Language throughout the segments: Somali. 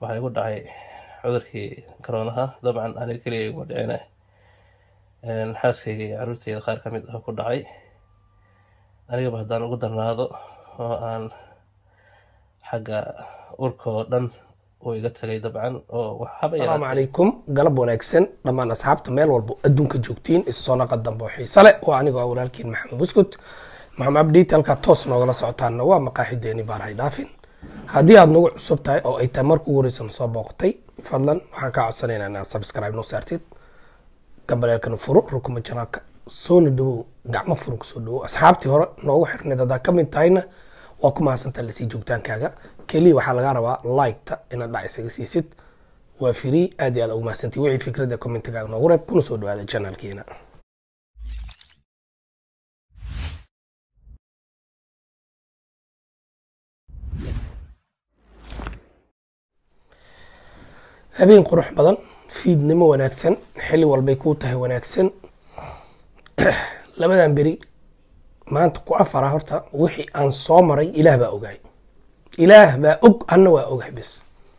waxaa igu dhacay cudurkii karoonaha dabcan aniga keliya iguma dhicina xaaskayga iyo caruurteyda qaar ka mid ah ku dhacay anigaba haddaan ugu darnaado oo aan xagga urka oo dhan uu iga tagay dabcan oo waxaba asalaamu calaykum galab wanaagsan dhammaan asxaabta meel walbo adduunka joogtiin isu soo naqa dambe oo xiise leh oo anigoo ah walaalkiin maxamed buskut maxamed abdiit halkaa toos noogala socotaanna waa maqaaxideeni baarahay dhaafin haddii aad nagu cusub tahay oo ay tahay marka ugu horeysa soo booqatay fadlan waxaan kaa codsanaynaa inaad subscribe noo saartid gambaleelkana furo rukuma janaalka soona dhawow gacmo furan kusoo dhawow asxaabtii hore noogu xirnayd haddaa ka mid tahayna waa ku mahadsantaa lasii joogtaankaaga keliya waxaa laga rabaa liketa inaad dhac isaga siisid waa free aad iyo aad ugu mahadsantii wixii fikradda commentigaaga noogu reeb kuna soo dhawaada janaalkeena habeen qurux badan fiidnimo wanaagsan xilli walbay kuu tahay wanaagsan labadan beri maanta ku afara horta wixii aan soo maray ilaah baa ogaay ilaah baa og anna waa ogahay bis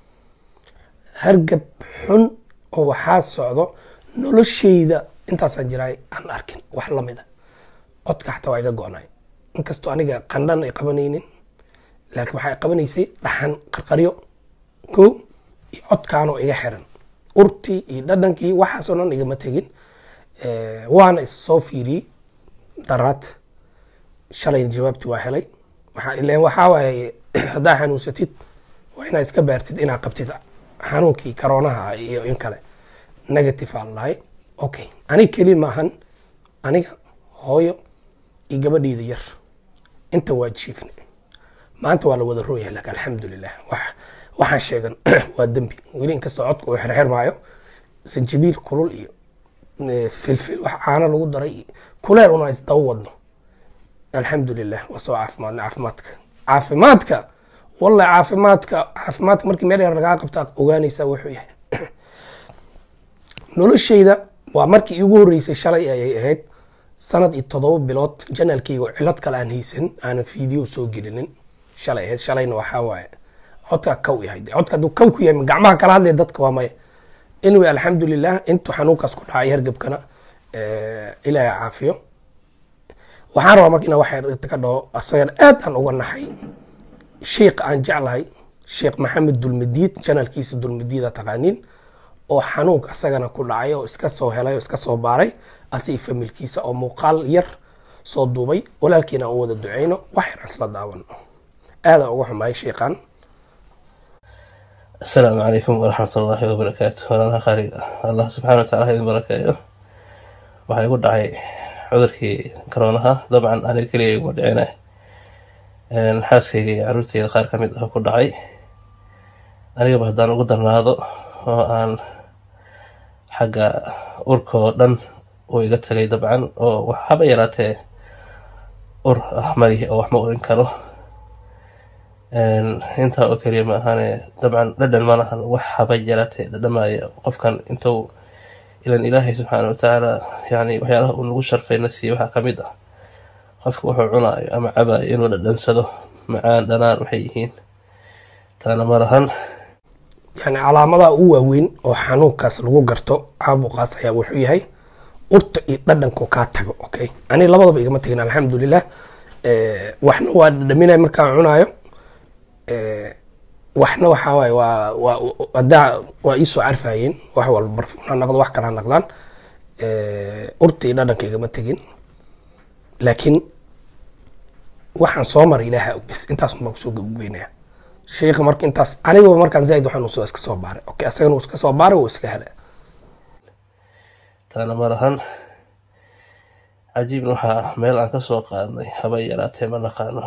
hargab xun oo waxaa socdo noloshayda intaasaan jiraay aan arkin wax lamida codka xataa waa iga go-nay inkastoo aniga qandhan ay qabanaynin laakiin waxay qabanaysay dhaxan qarqaryo ko iyo codkaanoo iga xiran urtii iyo dhadhankii waxaasoo dhan igama tegin waana is soo fiiriyey daraad shalayna jawaabti waa helay ilen waxaa waaye haddaa xanuunsatid waa inaad iska baartid inaad qabtid xanuunkii karoonaha iyo in kale negative aan lahay okay aniga keli maahan aniga hooyo iyo gabadheyda yar inta waa jiifne maanta waa la wada rooyahay laakin alxamdulilah wax waxaan sheegan waa dembi weli inkastoo codka uu xirxirmaayo sanjibiil kulul iyo filfil wax caano lagu daray iyo kuleel una isdaba wadno alxamdulilah waa soo caafimaadna caafimaadka caafimaadka wallahi caafimaadka caafimaadka markii meel yar lagaa qabta ogaanaysaa wuxuu yahay noloshayda waa markii iigu horreysay shalay ayay ahayd sanad iyo toddoba bilood janaalkayga cilad kale aan haysan aanan fiideo soo gelinin shalay ahayd shalayna waxaa waaye codka kaw yahay codka hadduu kaw ku yahay gacmaha kala hadlaya dadka waa maya anyway alxamdulilah intuu xanuunkaas ku dhacay hargebkana ilaahay caafiyo waxaan rabaa marka inaa waxa ka dhaho asagana aad aan uga naxay sheikh aan jeclahay sheekh maxamed dulmadiid janaalkiisa dulmadiida taqaaniin oo xanuunka asagana ku dhacay oo iska soo helay oo iska soo baaray asi familkiisa oo muuqaal yar soo duubay walaalkiina aan wada duceyno wax yar aan isla daawano aadaan uga xumaay sheikhan asalaamu calaykum waraxmat ullaahi wabarakaatu walaalaha qaariga allah subxana wa tacala ha idin barakeeyo waxaa igu dhacay cudurkii karoonaha dabcan aniga keliya iguma dhicina xaaskayga iyo caruurteyda qaar ka mid ah ku dhacay anigaba haddaan ugu darnaado oo aan xagga urka oo dhan uu iga tagay dabcan oo waxaba yaraatee ur ah malihi oo wax ma urin karo intaa oo keliya ma ahaane dabcan dhadhan ma lahan wax haba yaraatee dhadhamaya qofkan intuu ilan ilaahay subxaana watacaala yani waxyaalaha uu nagu sharfayna siiye waxaa ka mid ah qofka wuxuu cunaayo ama cabaayo inuu dhadhansado macaan dhanaan waxay yihiin taana ma lahan yani calaamadaha ugu waaweyn oo xanuunkaas lagu garto caabuqaas ayaa wuxuu yahay urta iyo dhadhanko kaa tago okay ani labadaba igama tegin alxamdulilah waxna waa dhadhaminaya markaan cunaayo waxna waxaa waaye waa waa haddaa waa iisoo carfayeen wax walba barfuun ha noqdo wax kale ha noqdaan urta iyo dhadhanka igama tegin laakiin waxaan soo maray ilaaha bis intaas baan kusoo gabagabeynaya sheikha marka intaas anigaba markaan zaaid waxaan usoo iska soo baaray okay asagana uu iska soo baaray wuu iska helay taana ma lahan cajiibna waxaa meel aan ka soo qaadnay haba yaraatee ma naqaano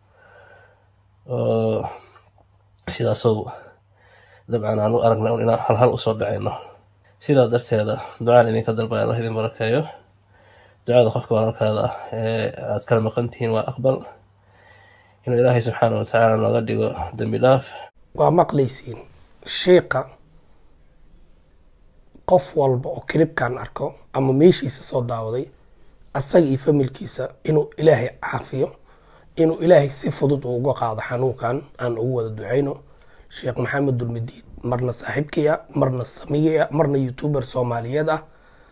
oo sidaasow dabcan aan u aragna un inaan halhal usoo dhaceyno sidaa darteeda ducaan idinka dalbaya allah idin barakeeyo ducada qofka walaalkaada ah ee aad kala maqan tihiin waa aqbal inuu ilaahay subxaana wa tacaala nooga dhigo dembi dhaaf waa maqlaysiin sheikha qof walba oo kilibkan arko ama meeshiisa soo daawaday asaga iyo familkiisa inuu ilaahay caafiyo inuu ilaahay si fudud uu uga qaado xanuunkan aan ugu wada duceyno sheekh maxamed dulmidiid marna saaxiibkaya marna samigaya marna youtuber soomaaliyeed ah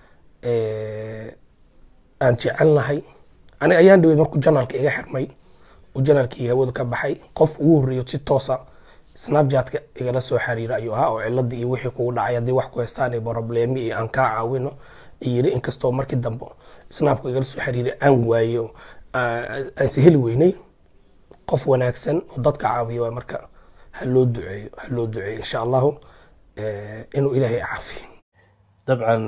aan jecelnahay aniga ayaan dhaweyd markuu janaalka iga xirmay uu janaalkii hawada ka baxay qof ugu horreeyo si toosa snapchatka igala soo xiriira ayuu ahaa oo ciladii iyo wixii kugu dhacay haddii wax ku haystaan iyo problemi iyo aan kaa caawino yiri inkastoo markii dambe snapku igala soo xiriiray aan waayo aanse heli weynay qof wanaagsan oo dadka caawiya waa marka ha loo duceeyo ha loo duceeyo insha allahu inuu ilaahay caafiyo dabcan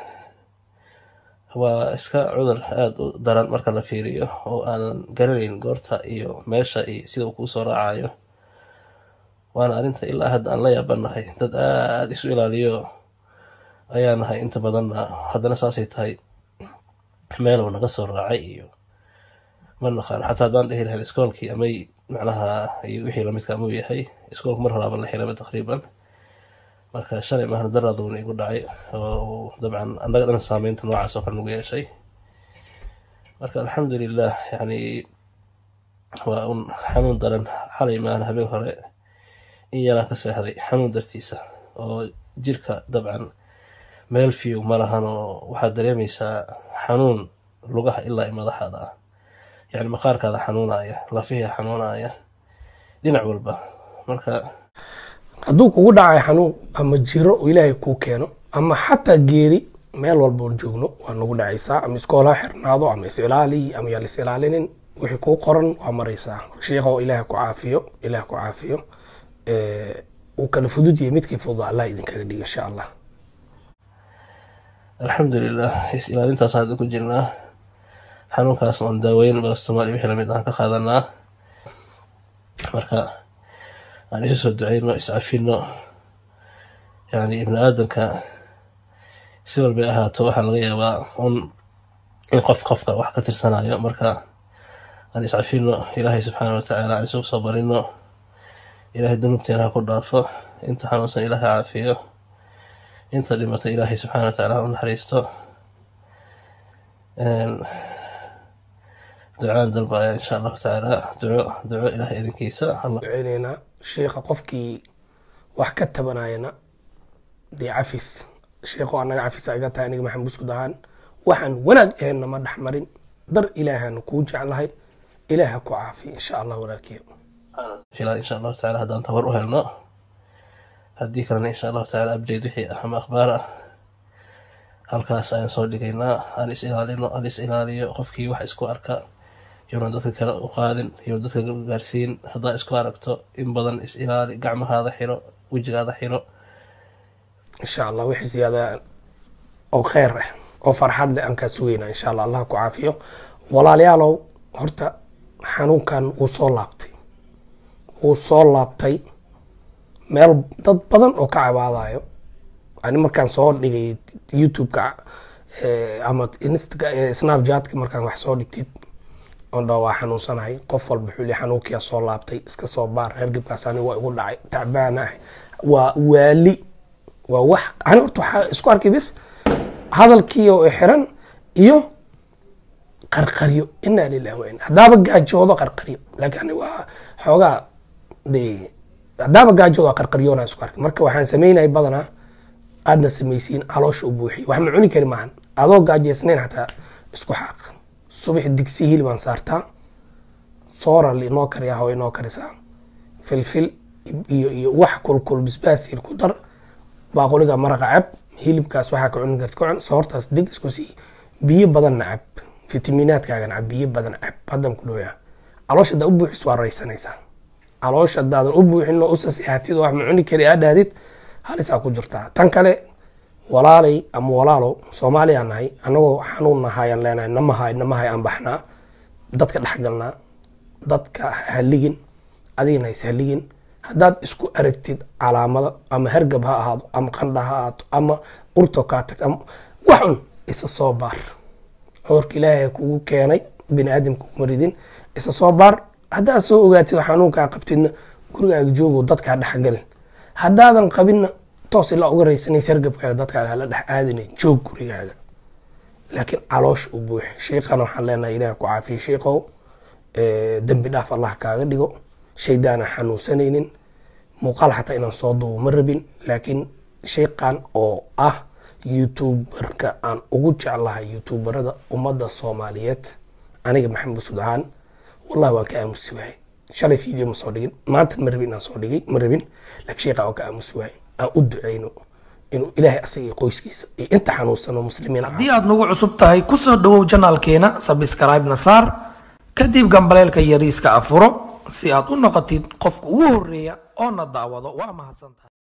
waa iska cudur aada u daran marka la fiiriyo oo aanan garanayn goorta iyo meesha iyo sida uu kuu soo raacayo waana arrinta ilaa hadda aan la yaabanahay dad aada isu ilaaliyo ayaa nahay inta badanna haddana saasay tahay meelow naga soo raacay iyo ma naqaan xataa haddaan dhehi lahayn iskoolkii amay macnaha iyo wixii lamidka amuu yahay iskoolku mar horaaba la xiraba taqriiban marka shalay maahna daraaduna igu dhacay oo dabcan annaga dhan saameynta noocaas oo kale nagu yeeshay marka alxamdulilah yani waa un xanuun daran xalay maahna habeen hore in yaraa ka seexday xanuun dartiisa oo jirka dabcan meel fiw ma lahan oo waxaad dareemaysaa xanuun lugaha ilaa i madaxaada ah yani maqaarkaada xanuunaya lafihia xanuunaya dhinac walba marka hadduu kugu dhacay xanuun ama jiro oo ilaahay kuu keeno ama xataa geeri meel walboon joogno waa nagu dhacaysaa ama iskoolaha xirnaado ama is-ilaali ama yaa lis ilaalinin wixii kuu qoran waa maraysaa sheikho ilaah ku caafiyo ilaah ku caafiyo uu kala fudud yahay midkii fudud allah idinkaga dhigo insha allah alxamdulilah is ilaalintaas hadda ku jirnaa xanuunkaas oon daaweyn balastomaali wixii lamid aan ka qaadanaa marka aan isu soo duceyno iscafino yani ibni aadamka si walbay ahaato waxaa laga yaabaa un in qof qofka wax ka tirsanayo marka aan iscafino ilaahay subxaana watacaala aan isugu soo barino ilaahay dunuubteena ha ku dhaafo inta xanuunsan ilaahay caafiyo inta dhimato ilaahay subxaana watacaala ha u naxariisto ducaan dalbaya insha allahu tacaala duco duco ilahay idinkiisa duceyneynaa sheikha qofkii wax ka tabanayana dee cafis sheikho anaga cafisa iga tahay aniga maxamed buskud ahaan waxaan wanaag aheenna ma dhexmarin dar ilaahaanu kuu jeclahay ilaah ha ku caafiya insha allah walaalkiya filaa insha allahu tacala haddaan tabar u helno haddii kalena insha allahu tacala update wixii ah ama akhbaar ah halkaas ayaan soo dhigaynaa aan is ilaalino aan is ilaaliyo qofkii wax isku arka iyona dadka kale u qaadin iyo dadka gaarsiin haddaa isku aragto in badan is ilaali gacmahaada xiro wejigaada xiro insha allah wixii siyaada oo kheyr ah oo farxad leh aan kaa sugeynaa insha allah allah ku caafiyo walaalayaalow horta xanuunkan wuu soo laabtay wuu soo laabtay meel dad badan oo ka cabaadayo ani markaan soo dhigay youtube-ka ama snapchatka markaan wax soo dhigtid ondha waa xanuunsanahay qof walba xuli xanuunkiyaa soo laabtay iska soo baar hergebkaas ani waa igu dhacay tacbaana ah waa waali waa wax ani horta waxaa isku arkay bis hadalkii oo xiran iyo qarqaryo inaa lilah wa ina haddaaba gaajoodo qarqaryo laakiin ani waa xoogaa de haddaaba gaajoodo waa qarqaryoona isku arkay marka waxaan sameynaya badanaa aadna samaysiin caloosha u buuxiy wax ma cuni kari maahan adoo gaajeysnayn xataa isku xaaq subax digsi hilibaan saartaa soora inoo kariyaa hawa inoo karisaa filfil iyo iyo wax kulkul bisbaas yar ku dar baaqoliga maraqa cab hilibkaas waxaa ka cuni karta ka cun soortaas dig isku sii biyo badanna cab fitamiinaadkaagan cab biyo badan cab haddan ku dhowyaa caloosha haddaa u buuxis waa raysanaysaa caloosha haddaadan u buuxin oo usa sihaatid wax ma cuni kari aa dhahdid halisaa ku jirtaa tan kale walaalay ama walaalo soomaaliyaa nahay anagoo xanuun nahaayaan leenahay namahay namahay aan baxnaa dadka dhexgalnaa dadka haligin adigana is haligin haddaad isku aragtid calaamada ama hargab ha ahaado ama qandha ha ahaato ama urto kaa tagto ama wax un isa soo baar cudurka ilaahay kugu keenay bini aadamka kuma ridin isa soo baar haddaad soo ogaatid oo xanuunkaa qabtidna gurigaaga joogo dadkaa dhexgalin haddaadan qabinna toos ilaa uga raysanaysa hargabkaaga dadkaaga la dhex aadinay joog gurigaaga laakiin caloosh u buuxi shiikhana waxaan leenahay ilaah ku caafiye shiikow dembi dhaaf allah kaaga dhigo shaydaana xanuunsanaynin muuqaal xataa inaan soo duubo ma rabin laakiin sheekan oo ah youtuberka aan ugu jeclahay youtuberada ummadda soomaaliyeed aniga maxamed busud ahaan wallahi waan ka aamusi waayay shalay video ma soo dhigin maanta ma rabin inaan soo dhigay ma rabin laakiin sheekaa waan ka aamusi waayay aan u duceyno inuu ilaahay asaga iyo qoyskiisa iyo inta xanuunsan oo muslimiin ah haddii aad nagu cusub tahay ku soo dhowow janaalkeena sabscribe-na saar kadib gambaleelka yariiska afuro si aad u noqotid qofka ugu horeeya oo na daawado waa mahadsantahay